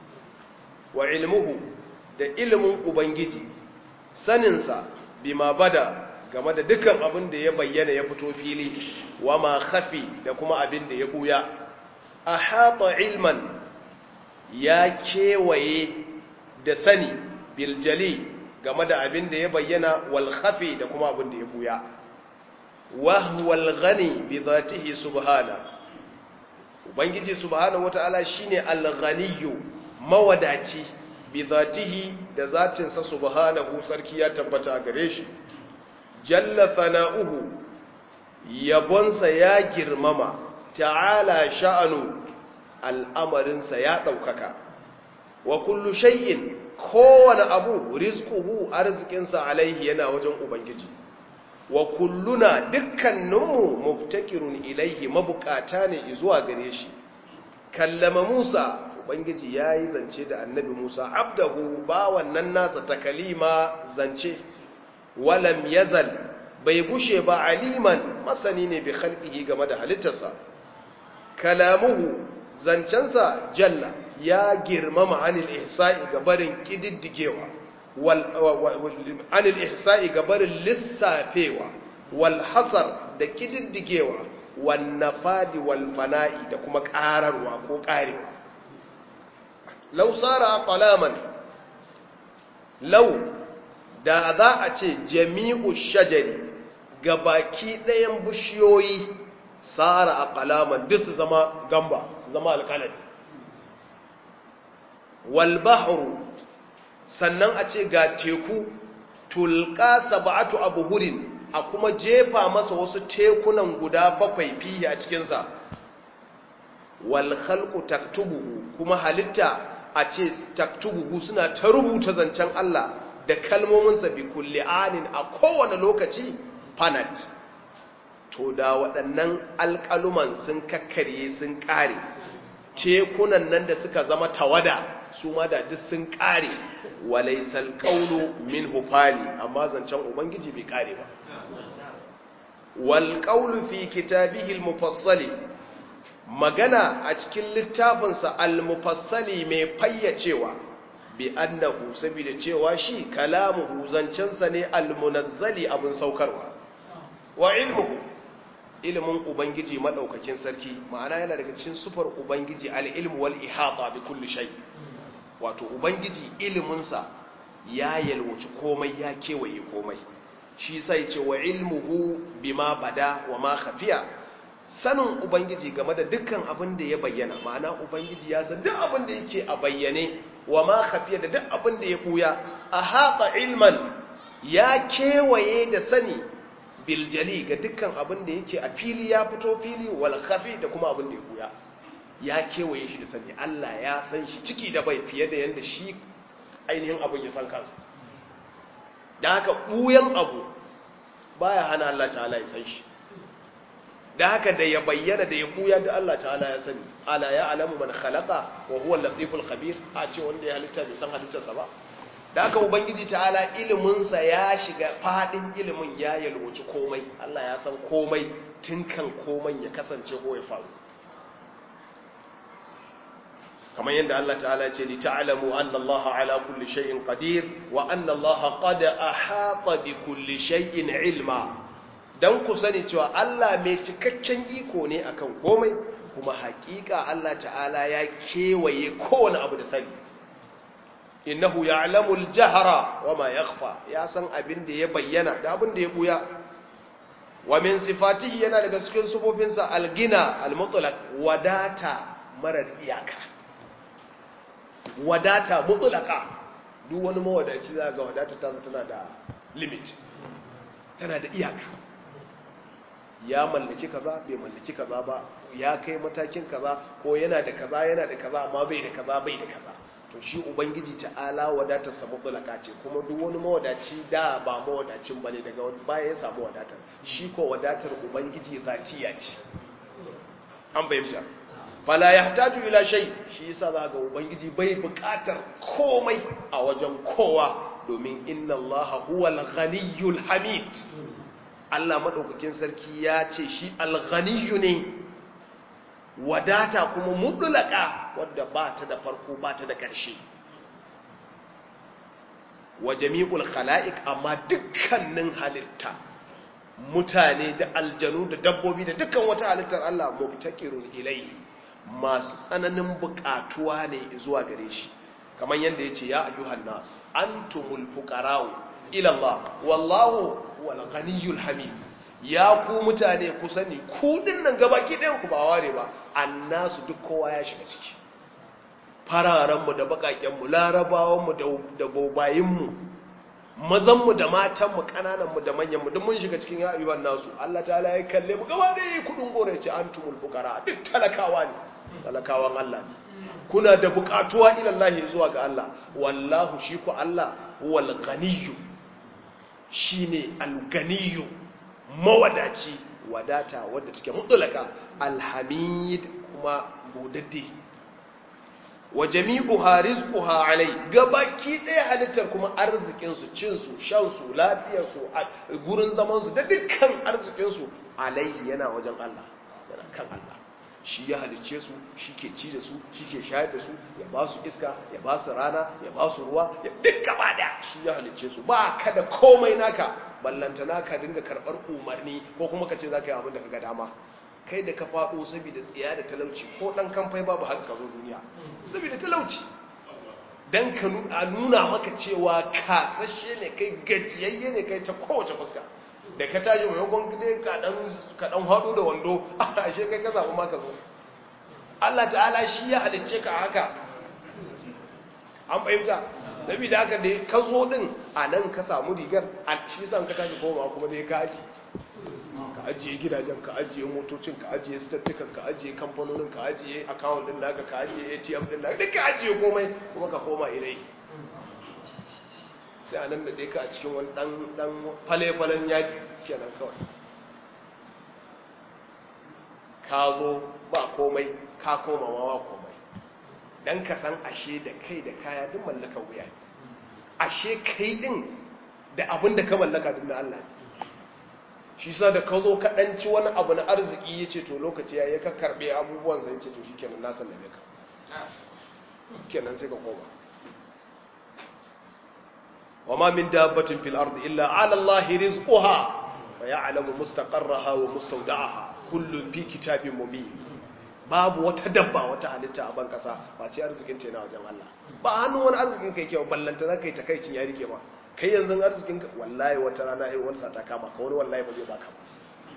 wa ilmuhu da ilimin ubangiji saninsa bima bada game da dukkan abin da ya bayyana ya fito fili wa ma khafi da kuma abin da ya buya ahata ilman ya kewaye da sani biljali game da abin da ya bayyana wal khafi da kuma abin da ya buya wa huwal ghani bi dhatihi subhanahu ubangiji subhanahu wata'ala shine al-ghaniyyu mawadaci bi zatihi da zatinsa subhanahu sarki ya tabbata gare shi jalla thana'uhu yabonsa ya girmama ta'ala sha'anu al'amarinsa ya ɗaukaka wa kullu shay'in kowane abu rizquhu arzikinsa alaihi yana wajen ubangiji wa kulluna dukkaninmu muftakirun ilaihi mabukata ne zuwa gare shi kallama Musa ubangiji yayi zance da annabi Musa abdahu ba wannan nasa takalima zance walam yazal bai gushe ba aliman masani ne bi khalqihi game da halittarsa kalamuhu zancensa jalla ya girmama anil ihsa'i gabarin kididdigewa anil ihsa'i gabarin lissafewa wal hasar da kididdigewa wan nafadi wal fana'i da kuma ƙararwa ko ƙarewa law sara qalaman law da za a ce jami'u shajari gabaki ɗayan bishiyoyi sara a qalaman duk su zama gamba su zama alƙalami wal bahru sannan a ce ga teku tulka sab'atu abhurin a kuma jefa masa wasu tekunan guda bakwai fiye a cikinsa wal khalqu taktubuhu kuma halitta a ce taktubuhu suna ta rubuta zancen Allah da kalmominsa bi kulli anin a kowane lokaci fanat to da waɗannan alƙaluman sun kakkarye sun ƙare tekunan nan da suka zama tawada su ma da duk sun kare walaisal qawlu min hufali amma zancen ubangiji bai kare ba wal qawlu fi kitabihi al mufassali magana a cikin littafinsa al mufassali mai fayyacewa bi annahu saboda cewa shi kalamuhu zancensa ne al munazzali abin saukarwa wa ilmuhu ilimin ubangiji madaukakin sarki ma'ana yana daga cikin sufar ubangiji al-ilmu wal ihata bi kulli shay wato ubangiji iliminsa ya yalwaci komai ya kewaye komai shi sai ce wa ilmuhu bima bada wa ma khafiya sanin ubangiji game da dukkan abin da ya bayyana ma'ana ubangiji ya san duk abin da yake a bayyane wa ma khafiya da duk abin da ya buya ahata ilman ya kewaye da sani biljali ga dukkan abin da yake a fili ya fito fili wal khafi da kuma abin da ya buya ya kewaye shi da sani Allah ya san shi ciki da bai fiye da yanda shi ainihin abin ya san kansa da haka buyan abu baya hana Allah ta'ala ya san shi da haka da ya bayyana da ya buya da Allah ta'ala ya sani ala ya alamu man khalaqa wa huwa al-latiful khabir a ce wanda ya halitta bai san halittarsa ba da aka ubangiji ta'ala iliminsa ya shiga fadin ilimin ya yalwaci komai Allah ya san komai tun kan komai ya kasance ko ya faru kamar yadda Allah ta'ala ce li ta'lamu anna Allah ala kulli shay'in qadir wa anna Allah qad ahata bi kulli shay'in ilma dan ku sani cewa Allah mai cikakken iko ne akan komai kuma hakika Allah ta'ala ya kewaye kowane abu da sani innahu ya'lamu al-jahra wama yakhfa ya san abin da ya bayyana da abin da ya buya wa min sifatihi yana daga cikin sufofinsa al-gina al-mutlaq wadata marar iyaka wadata mutlaqa duk wani mawadaci za ga wadata ta tana da limit tana da iyaka ya mallaki kaza bai mallaki kaza ba ya kai matakin kaza ko yana da kaza yana da kaza amma bai da kaza bai da kaza to shi ubangiji ta'ala wadatarsa mutulaka ce kuma duk wani mawadaci da ba mawadacin bane daga baya ya samu wadatar shi ko wadatar ubangiji zatiya ce an bayyana fala yahtaju ila shay shi yasa za ga ubangiji bai bukatar komai a wajen kowa domin inna allaha huwal ghaniyyul hamid Allah madaukakin sarki ya ce shi al-ghaniyyu ne wadata kuma mutulaka wadda ba ta da farko ba ta da ƙarshe wa jami'ul khala'iq amma dukkanin halitta mutane da aljanu da dabbobi da dukkan wata halittar Allah mubtakirun ilaihi masu tsananin buƙatuwa ne zuwa gare shi kamar yadda yace ya ayyuhan nas antumul fuqara'u ila Allah wallahu wal ghaniyyul hamid ya ku mutane ku sani ku nan gabaki ɗayan ku ba ware ba annasu duk kowa ya shiga ciki fararenmu da bakakenmu larabawanmu da bobayinmu mazanmu da matanmu ƙanananmu da manyanmu duk mun shiga cikin ya'ayyuwan nasu Allah ta'ala ya kalle mu gaba ɗaya kudin gore ya ce antumul fuqara duk talakawa ne talakawan Allah ne kuna da buƙatuwa ilallahi zuwa ga Allah wallahu shi ku Allah huwal ghaniyyu shine al-ghaniyyu mawadaci wadata wadda take mutulaka alhamid kuma godadde wa jami'uha rizquha alai gabaki ɗaya halittar kuma arzikin su cin su shan su lafiyar su gurin zaman su da dukkan arzikin su alaihi yana wajen Allah yana kan Allah shi ya halicce su shi ke ci da su shi ke shayar da su ya ba su iska ya ba su rana ya ba su ruwa ya duk gaba da shi ya halicce su ba ka da komai naka ballantana ka dinga karɓar umarni ko kuma ka ce za ka yi abin da ka ga dama kai da ka faɗo saboda tsiya da talauci ko ɗan kamfai babu haka ka zo duniya saboda talauci don ka nuna maka cewa kasashe ne kai gajiyayye ne kai ta kowace fuska da ka tashi maimakon dai ka ɗan haɗu da wando ashe kai ka zaɓi maka zo Allah ta'ala shi ya halicce ka haka an fahimta nabi da haka da ka zo din a nan ka samu rigar a shi san ka tashi koma kuma dai ka aji ka ajiye gidajen ka ajiye motocin ka ajiye stattukan ka ajiye kamfanonin ka ajiye akawun din naka ka ajiye atm din naka duk ka ajiye komai kuma ka koma ilai sai a nan da dai ka a cikin wani dan dan fale-falen yaji kenan kawai ka zo ba komai ka koma ma ba komai dan ka san ashe da kai da kaya duk mallaka wuya ne ashe kai din da abin da ka mallaka duk na Allah ne shi sa da ka zo ka ɗanci wani abu na arziki ya ce to lokaci ya yi ka karɓe abubuwan zai ce to shi kenan na sallame ka kenan sai ka koma wa ma min dabbatin fil ardi illa ala Allah rizquha wa ya'lamu mustaqarraha wa mustawda'aha kullun fi kitabin mubin babu wata dabba wata halitta a ban kasa ba ce arzikin ta yana wajen Allah ba hannun wani arzikin kai kyau ballanta zaka yi takaicin ya rike ma kai yanzu arzikin ka wallahi wata rana ai wani sata kama ka wani wallahi ba zai baka ba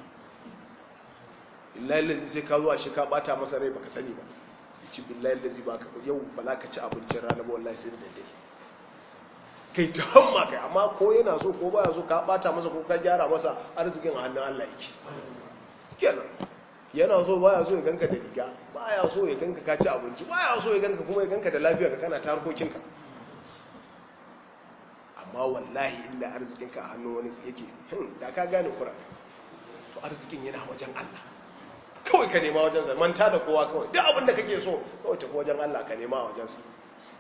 billahi lazi sai ka zo a shi ka bata masa rai baka sani ba ci billahi lazi baka yau ba za ka ci abincin rana ba wallahi sai da daddare kai ta hamma kai amma ko yana so ko baya so ka bata masa ko ka gyara masa arzikin a hannun Allah yake kenan yana so baya so ya ganka da riga baya so ya ganka ka ci abinci baya so ya ganka kuma ya ganka da lafiya ka kana ta harkokinka amma wallahi inda arzikinka a hannun wani yake da ka gane kura to arzikin yana wajen Allah kawai ka nema wajen sa manta da kowa kawai duk abin da kake so kawai tafi wajen Allah ka nema a wajen sa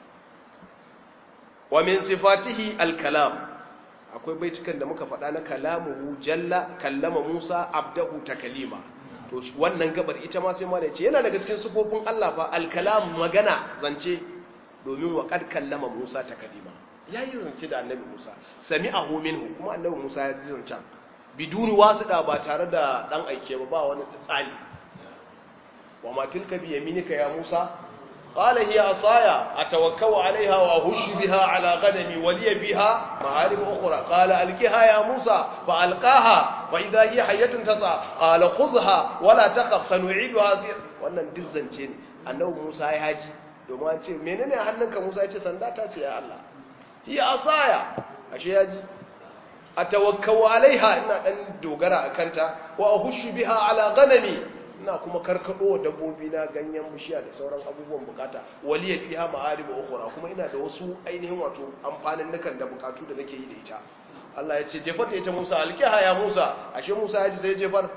wa min sifatihi al-kalam akwai baitukan da muka faɗa na kalamuhu jalla kallama Musa abdahu takalima to wannan gabar ita ma sai ma ce yana daga cikin sifofin Allah fa al-kalam magana zance domin wa kad kallama Musa takalima yayi zance da annabi Musa sami'ahu minhu kuma annabi Musa ya ji zancen biduni wasuda ba tare da dan aike ba ba wani tsani wa ma tilka bi yaminika ya Musa قال هي عصايا أتوكل عليها وأهش بها على غنمي ولي بها معارم أخرى قال ألقها يا موسى فألقاها فإذا هي حية تسعى قال خذها ولا تخف سنعيدها سير wannan duk zance ne annabi Musa ya haji domin an ce menene hannunka Musa ya ce sanda ta ce ya Allah hiya asaya ashe ya ji atawakkau alaiha ina dan dogara akanta wa ahushu biha ala ghanami ina kuma karkado wa dabbobi na ganyen bishiya da sauran abubuwan bukata waliya fiha ma'aribu ukhra kuma ina da wasu ainihin wato amfanin nukan da bukatu da nake yi da ita Allah ya ce jefar da ita Musa alkiha ya Musa ashe Musa ya ji sai jefar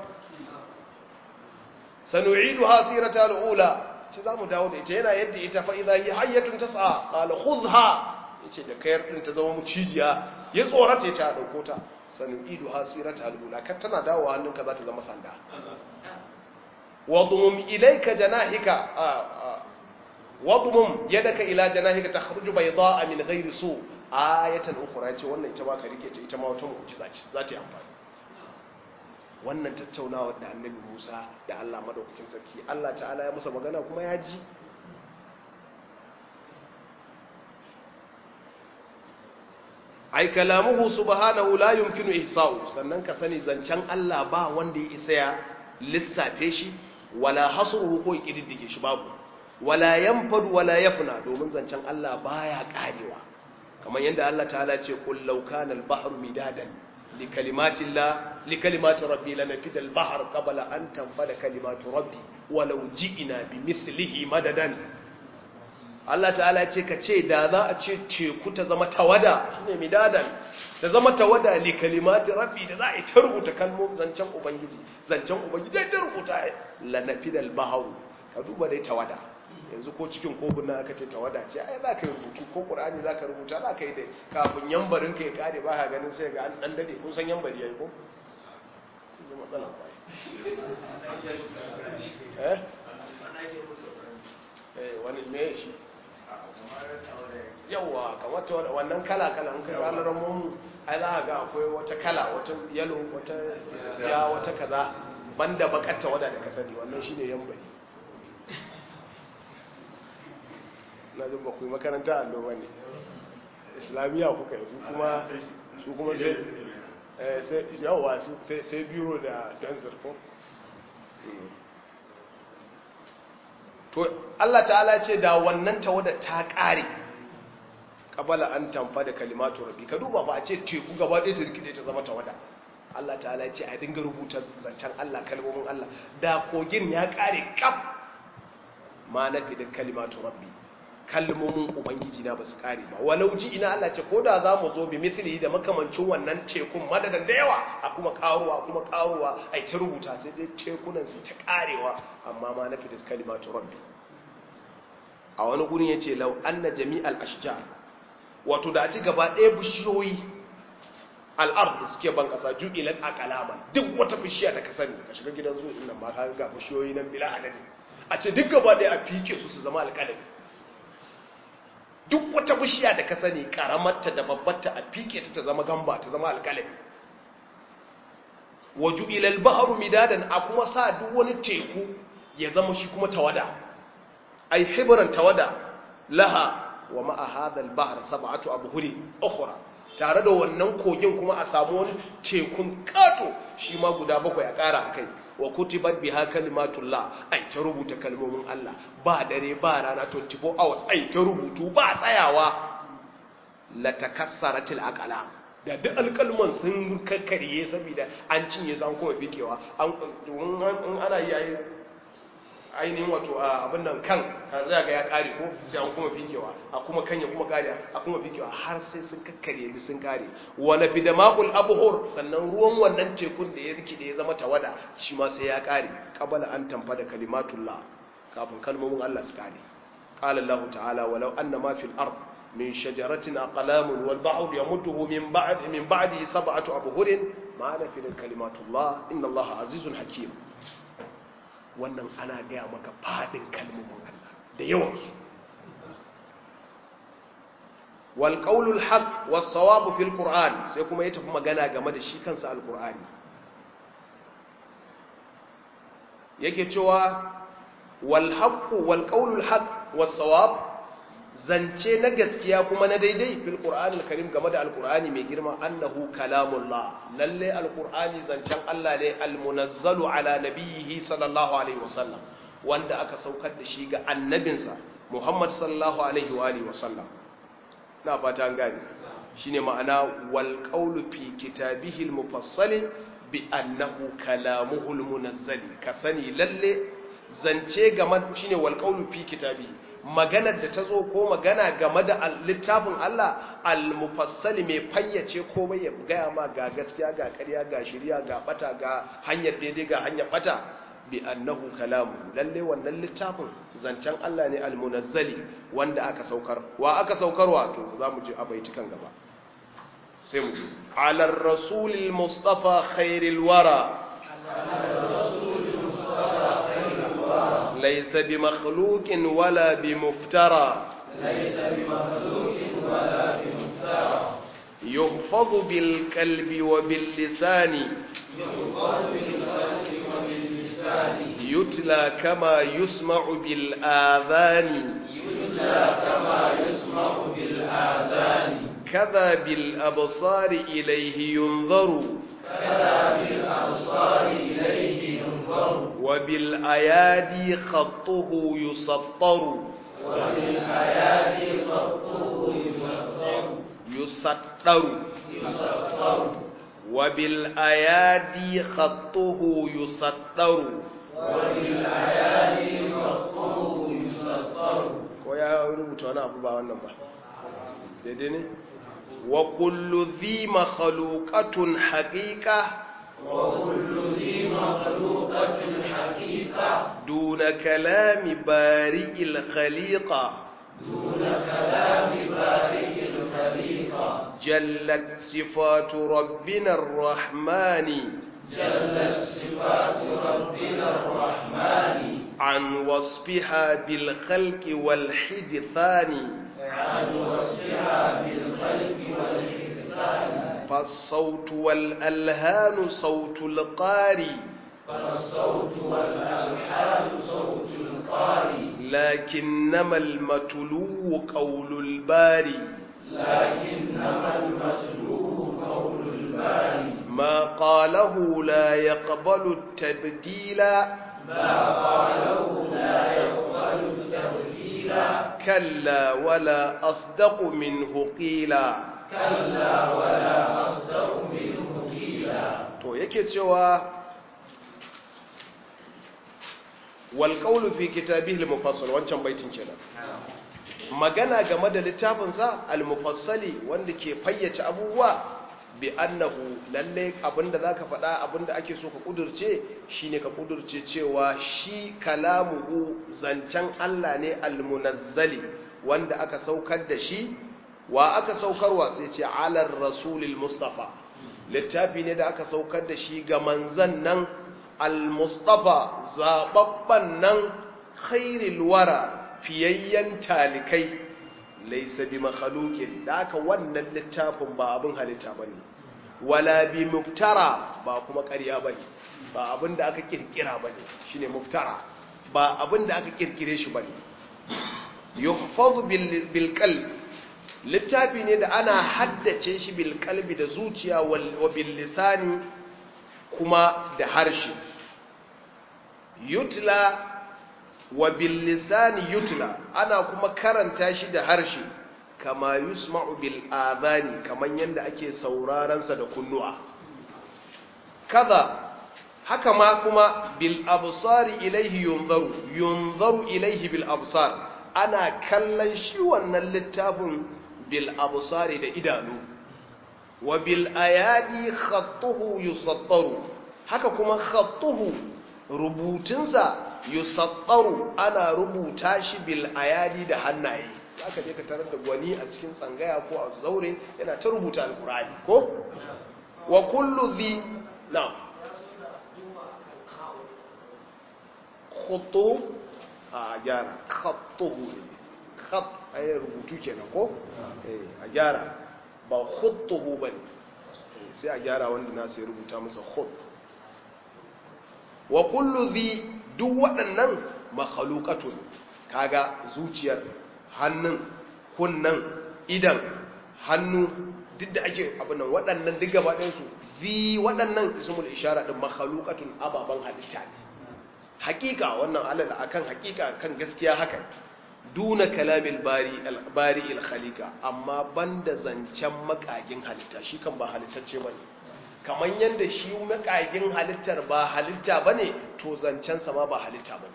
sanu'idu hasirata alula ce zamu dawo da ita yana yadda ita fa idha hi hayyatun tas'a qala khudha yace da kayar din ta zama mucijiya ya tsorata ta dauko ta sanu'idu hasirata alula kar tana dawo hannunka za ta zama sanda واضمم إليك جناحك واضمم يدك إلى جناحك تخرج بيضاء من غير سوء آية أخرى yace wannan ita ma ka rike ta ita ma wata mu'jiza ce za ta yi amfani wannan tattaunawar da annabi Musa da Allah madaukakin sarki Allah ta'ala ya masa magana kuma ya ji ai kalamuhu subhanahu la yumkinu ihsa'u sannan ka sani zancen Allah ba wanda ya isa ya lissafe shi wala hasruhu ko kididdige shi babu wala yanfadu wala yafna domin zancen Allah baya karewa kamar yadda Allah ta'ala ce qul law kana al-bahru midadan li kalimati Allah li kalimati rabbi lanafida al-bahr qabla an tanfada kalimatu rabbi walau ji'na bimithlihi madadan Allah ta'ala ce ka ce da za a ce teku ta zama tawada shine midadan ta zama tawada li kalimati rabbi da za a yi ta rubuta kalmomin zancen ubangiji zancen ubangiji ta rubuta lanafidal baharu ka duba dai tawada yanzu ko cikin kofin nan aka ce tawada ce ai za ka yi rubutu ko qur'ani za ka rubuta za ka yi dai kafin yambarin ka ya kare ba ka ganin sai ga an dan dade kun san yambari yayi ko kun matsala ba eh eh wani me shi yawa kamar ta wannan kala-kala in ka ranar ramon ai za ga akwai wata kala wata yalo wata ja wata kaza banda bakatta wada da ka sani wannan shine yambari na jin bakwai makaranta allo bane islamiyya kuka yi su kuma su kuma sai yawa sai biro da dansar ko to Allah ta'ala ce da wannan tawada ta ƙare kabala an tamfa da kalimatu rabbi ka duba ba a ce teku gaba ɗaya ta rikide ta zama tawada Allah ta'ala ce a dinga rubuta zancen Allah kalmomin Allah da kogin ya ƙare kaf ma nafi da kalimatu rabbi kalmomin ubangiji na ba su ƙare ba walau ji ina Allah ce ko da za mu zo bi misali da makamancin wannan tekun madadan da yawa a kuma karuwa kuma karuwa a ta rubuta sai dai tekunan su ta ƙarewa amma ma nafi da kalimatu rabbi a wani gurin yace law anna jami'al ashjar wato da ci gaba ɗaya bishiyoyi al'ard da suke ban kasa ju'ilan aqlaman duk wata bishiya da ka sani ka shiga gidan zuwa nan ma ka ga bishiyoyi nan bila adadin a ce duk gaba ɗaya a fike su su zama alƙalami duk wata bishiya da ka sani karamarta da babbarta a fike ta ta zama gamba ta zama alƙalami waju ilal ba'ru midadan a kuma sa duk wani teku ya zama shi kuma tawada ai hibran tawada laha wa ma'a hadha al-bahr sab'atu abhuri ukhra tare da wannan kogin kuma a samu wani tekun kato shi ma guda bakwai a ƙara akai wa kutibat biha kalimatullah ai ta rubuta kalmomin Allah ba dare ba rana 24 hours ai ta rubutu ba tsayawa la takassaratil aqlam da duk alkalman sun kakkarye saboda an cinye su an kuma fikewa an ana yi ainihin wato abin nan kan kan zai ga ya kare ko sai an kuma fikewa a kuma kanya kuma kare a kuma fikewa har sai sun kakkare ni sun kare wala bidamaqul abhur sannan ruwan wannan tekun da ya rike da ya zama tawada shi ma sai ya kare qabala an tamfa da kalimatullah kafin kalmomin Allah su kare qala Allah ta'ala walau anna ma fil ard min shajaratin aqlamun wal bahr yamudduhu min ba'd min ba'di sab'atu abhurin ma nafida kalimatullah inna Allah azizun hakim wannan ana gaya maka fadin kalmomin Allah da yawansu wal qaulul haqq was sawabu fil qur'an sai kuma ya tafi magana game da shi kansa alqur'ani yake cewa wal haqq wal qaulul haqq was sawab zance na gaskiya kuma na daidai fil qur'anil karim game da alqur'ani mai girma annahu kalamullah lalle alqur'ani zancen Allah ne almunazzalu ala nabiyhi sallallahu alaihi wasallam wanda aka saukar da shi ga annabinsa Muhammad sallallahu alaihi wa alihi wasallam na fata an gane shine ma'ana wal qawlu fi kitabihi almufassali bi annahu kalamuhu almunazzali ka sani lalle zance game shine wal qawlu fi kitabihi maganar da ta zo ko magana game da littafin Allah al-mufassali mai fayyace komai ya gaya ma ga gaskiya ga ƙarya ga shirya ga bata ga hanyar daidai ga hanyar bata bi annahu kalamu lalle wannan littafin zancen Allah ne al-munazzali wanda aka saukar wa aka saukarwa to zamu ji a baitukan gaba sai mu ji ala rasulil mustafa khairil wara ليس بمخلوق ولا بمفترى ليس بمخلوق ولا بمفترى يحفظ بالقلب وباللسان يحفظ بالقلب وباللسان يتلى كما يسمع بالآذان يتلى كما يسمع بالآذان كذا بالأبصار إليه ينظر كذا بالأبصار إليه ينظر وبالأيادي خطه يسطر وبالآيات خطه يسطر يسطر يسطر وبالأيادي خطه يسطر وبالآيات خطه يسطر ko ya rubuta wani abu ba wannan ba daidai ne wa kullu dhi makhluqatun haqiqa وكل ذي مخلوقة حقيقة دون كلام بارئ الخليقة دون كلام بارئ الخليقة جلت صفات ربنا الرحمن جلت صفات ربنا الرحمن عن وصفها بالخلق والحدثان عن وصفها بالخلق والإحسان فالصوت والألهان صوت القاري فالصوت والألحان صوت القارئ لكنما المتلو قول الباري لكنما المتلو قول الباري ما قاله لا يقبل التبديل ما قاله لا يقبل التبديل كلا ولا أصدق منه قيلا كلا ولا أصدق منه قيلا to yake cewa wal qawlu fi kitabihi al-mufassal wancan baitin kenan magana game da littafinsa al-mufassali wanda ke fayyace abubuwa bi annahu lalle abinda zaka faɗa abinda ake so ka kudurce shine ka kudurce cewa shi kalamuhu zancen Allah ne almunazzali wanda aka saukar da shi wa aka saukarwa sai ce alar rasulil mustafa littafi ne da aka saukar da shi ga manzan nan al-mustafa zababban nan khairil wara fiyayyen talikai laisa bi makhluqin da aka wannan littafin ba abin halitta bane wala bi muftara ba kuma ƙarya bane ba abin da aka kirkira bane shine muftara ba abin da aka kirkire shi bane yuhfaz bil bil qalb littafi ne da ana haddace shi bil qalbi da zuciya wa bil lisani kuma da harshe yutla wa bil lisani yutla ana kuma karanta shi da harshe kama yusma'u bil adhani kaman yanda ake sauraron sa da kunnuwa kaza haka ma kuma bil absari ilaihi yunzaru yunzaru ilaihi bil absar ana kallon shi wannan littafin bil absari da idanu wa bil ayadi khattuhu yusattaru haka kuma khattuhu rubutunsa yusattaru ana rubuta shi bil ayadi da hannaye aka je ka tarar da gwani a cikin tsangaya ko a zaure yana ta rubuta alkurani ko wa kullu dhi na khutu a gyara khattuhu khat ay rubutu kenan ko a gyara ba khutuhu bane sai a gyara wanda na sai rubuta masa khut wa kullu dhi duk waɗannan makhluqatun kaga zuciyar hannun kunnan idan hannu duk da ake abin nan waɗannan duk gaba ɗayansu zi waɗannan ismul ishara ɗin makhalukatun ababen halitta ne hakika wannan alal akan hakika kan gaskiya haka duna kalamin bari bari il khalika amma banda zancen makagin halitta shi kan ba halittacce bane kamar yanda shi makagin halittar ba halitta bane to zancen sa ma ba halitta bane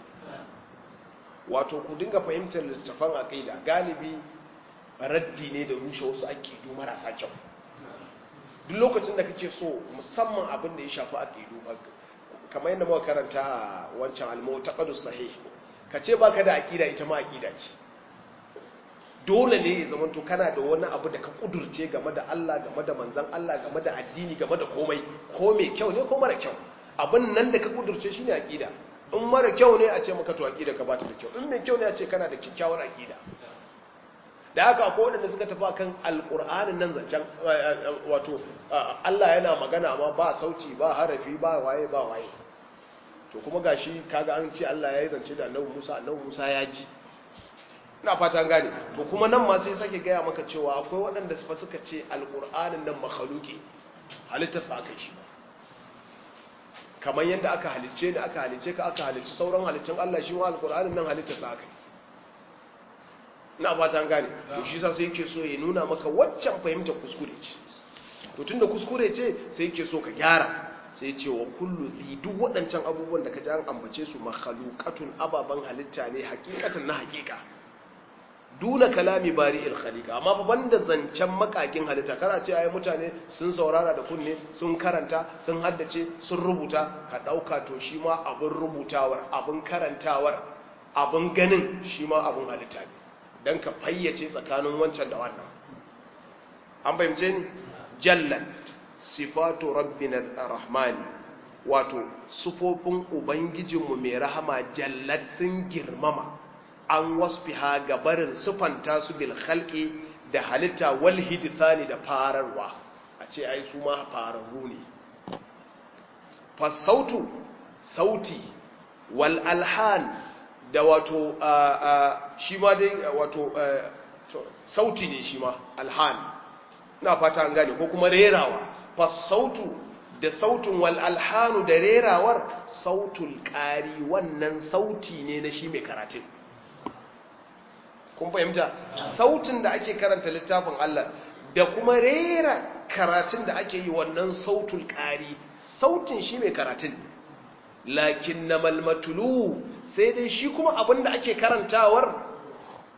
wato ku dinga fahimtar littafan aqida galibi raddi ne da rushe wasu aqidu marasa kyau duk lokacin da kake so musamman abin da ya shafi aqidu kamar yadda muka karanta a wancan al-mu'taqadus sahih kace baka da aqida ita ma aqida ce dole ne ya zama to kana da wani abu da ka kudurce game da Allah game da manzon Allah game da addini game da komai ko mai kyau ne ko mara kyau abin nan da ka kudurce shine aqida in mara kyau ne a ce maka to aqida ka bata da kyau in mai kyau ne a ce kana da kyakkyawar aqida da haka akwai waɗanda suka tafi kan alƙur'anin nan zancen wato Allah yana magana amma ba sauti ba harafi ba waye ba waye to kuma gashi kaga an ce Allah ya yi zance da annabi Musa annabi Musa ya ji ina fata an gane to kuma nan ma sai sake gaya maka cewa akwai waɗanda fa suka ce alƙur'anin nan makhluki halittar sa aka shi kamar yadda aka halicce ni aka halicce ka aka halicci sauran halittun Allah shi ma alƙur'anin nan halittar sa aka yi na fata gane to shi sa sai yake so ya nuna maka waccan fahimtar kuskure ce to tunda kuskure ce sai yake so ka gyara sai ce wa kullu zi duk waɗancan abubuwan da ka ji an ambace su makhluqatun ababan halitta ne hakikatan na hakika duna kalami bari'il khaliqa amma fa banda zancen makakin halitta kana ce ai mutane sun saurara da kunne sun karanta sun haddace sun rubuta ka dauka to shi ma abun rubutawar abun karantawar abun ganin shi ma abun halitta ne don ka fayyace tsakanin wancan da wannan an fahimce ni jallat sifatu rabbina rahmani wato sufofin ubangijinmu mai rahama jallat sun girmama an wasfiha gabarin sufanta su bil khalqi da halitta wal hidthani da fararwa a ce ai su ma fararru ne fasautu sauti wal alhan da wato shi ma dai wato sauti ne shi ma alhan na fata an gane ko kuma rerawa fasautu da sautin wal alhanu da rerawar sautul ƙari wannan sauti ne na shi mai karatun kun fahimta sautin da ake karanta littafin Allah da kuma rera karatun da ake yi wannan sautul ƙari sautin shi mai karatun lakin na malmatulu sai dai shi kuma abin da ake karantawar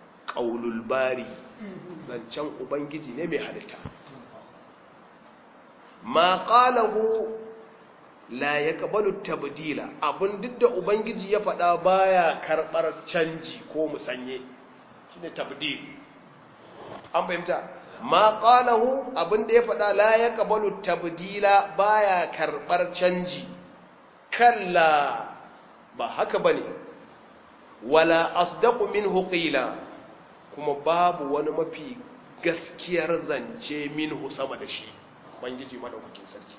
ƙaulul bari zancen ubangiji ne mai halitta ma qalahu la yaqbalu tabdila abun duk da ubangiji ya faɗa baya karɓar canji ko musanye shine tabdil an fahimta ma qalahu abin da ya faɗa la yaqbalu tabdila baya karɓar canji kalla ba haka bane wala asdaqu minhu qila kuma babu wani mafi gaskiyar zance minhu sama da shi ubangiji madaukakin sarki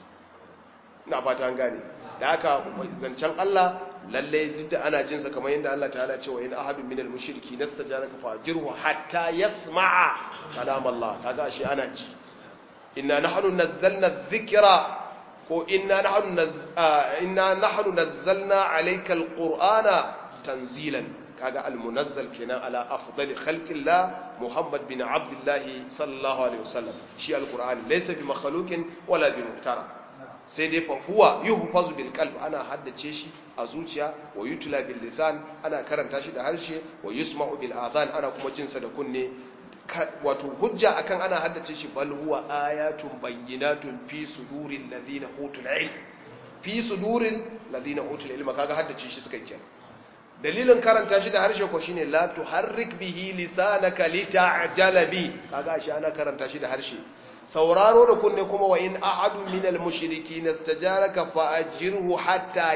ina fata an gane da haka zancen Allah lalle duk da ana jinsa kamar yadda Allah ta'ala ce wa in ahadun minal mushriki nastajaraka fajirhu hatta yasma'a kalam Allah kaga shi ana ji inna nahnu nazzalna dhikra ko inna nahnu inna nahnu nazzalna alayka alqur'ana tanzilan kaga almunazzal kenan ala afdali khalqillah muhammad bin abdullah sallallahu alaihi wasallam shi alqur'ani laysa bi makhluqin wala bi muftara sai dai fa huwa yuhfazu bil qalb ana haddace shi a zuciya wa yutla bil lisan ana karanta shi da harshe wa yusma'u bil adhan ana kuma jin sa da kunne wato hujja akan ana haddace shi bal huwa ayatun bayyinatun fi suduril ladina utul ilm fi suduril ladina utul ilm kaga haddace shi suka kenan dalilin karanta shi da harshe ko shine la tuharrik bihi lisanaka lita'jala bi kaga shi ana karanta shi da harshe sauraro da kunne kuma wa in ahadu minal mushrikin istajaraka fa ajirhu hatta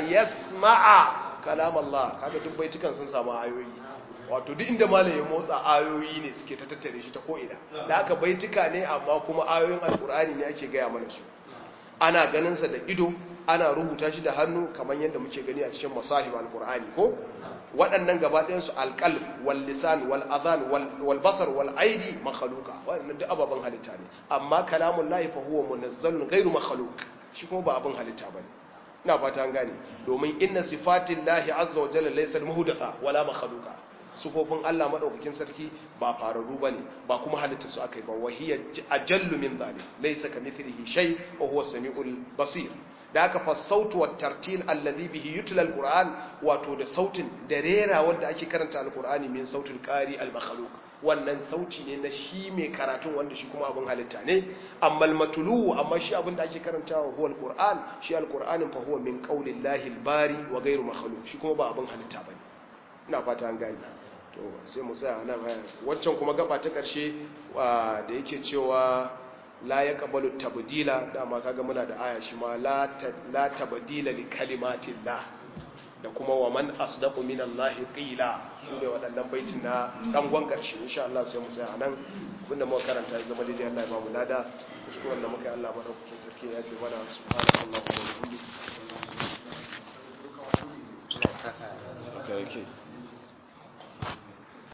yasma'a kalam Allah kaga duk baitukan sun samu ayoyi wato duk inda malai ya motsa ayoyi ne suke ta tattare shi ta ko ina da haka baituka ne amma kuma ayoyin alkur'ani ne ake gaya mana su ana ganin sa da ido ana rubuta shi da hannu kamar yadda muke gani a cikin masahib alkur'ani ko waɗannan gaba ɗayansu alƙal wal lisan wal adhan wal basar wal aidi makhluqa waɗannan duk ababen halitta ne amma kalamun lahi fa huwa munazzalun ghairu makhluq shi kuma ba abin halitta bane ina fata an gane domin inna sifatin lahi azza wa jalla laysa muhdatha wala makhluqa sufofin Allah madaukakin sarki ba fararru bane ba kuma halitta su akai ba wahiya ajallu min zalim laysa kamithlihi shay wa huwa samiul basir da aka fa sautu wa tartil alladhi bihi yutla alquran wato da sautin da rera wanda ake karanta alqurani min sautul qari almakhluq wannan sauti ne na shi mai karatun wanda shi kuma abin halitta ne amma almatlu amma shi abin da ake karantawa huwa alquran shi alquranin fa huwa min qaulillahi albari wa ghayru makhluq shi kuma ba abin halitta bane ina fata an gane to sai mu tsaya nan waccan kuma gaba ta karshe da yake cewa la ya kabalu tabdila dama kaga muna da aya shi ma la tabdila li kalimatillah da kuma wa man asdaqu minallahi qila su ne waɗannan baitin na dangon karshe insha Allah sai mu tsaya anan abinda muka karanta ya zama daidai Allah ya ba mu lada kuskuren da muka yi Allah madaukakin sarki ya ce mana subhanallahi wa bihamdihi